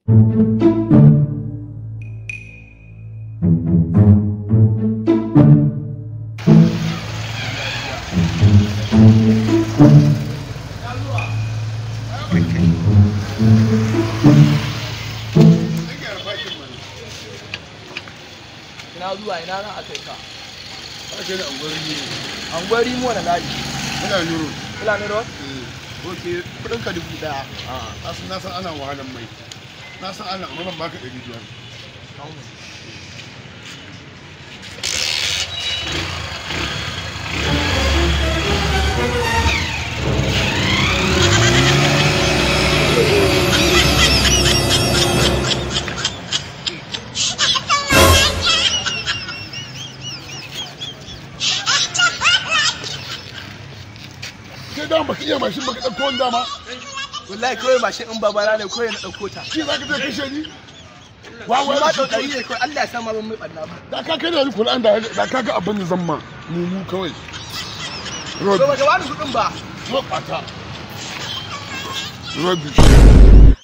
ina zuwa ina za a kai ka Ake da angwari ne. anguwar rimo da layi Muna nuro. fulani road Ok, kudin ka dubu daya. Na san na san ana wahalar mai. Na san ana amma ban baka ɗari biyar. Kai da baka iya mashin baka ɗauko wani dama. wallahi kawai mashin in babana ne kawai na ɗauko ta Shi za ka je kashe ni? wa Wawa ma ya tsautsayi ne kawai Allah ya sa ma ban mai ɓanna ba Da ka kai da ni Kur'an da da ka ga abin da zan ma. Mu mu kawai. Road. to ba ka bani kuɗin ba Road ɓata. Road.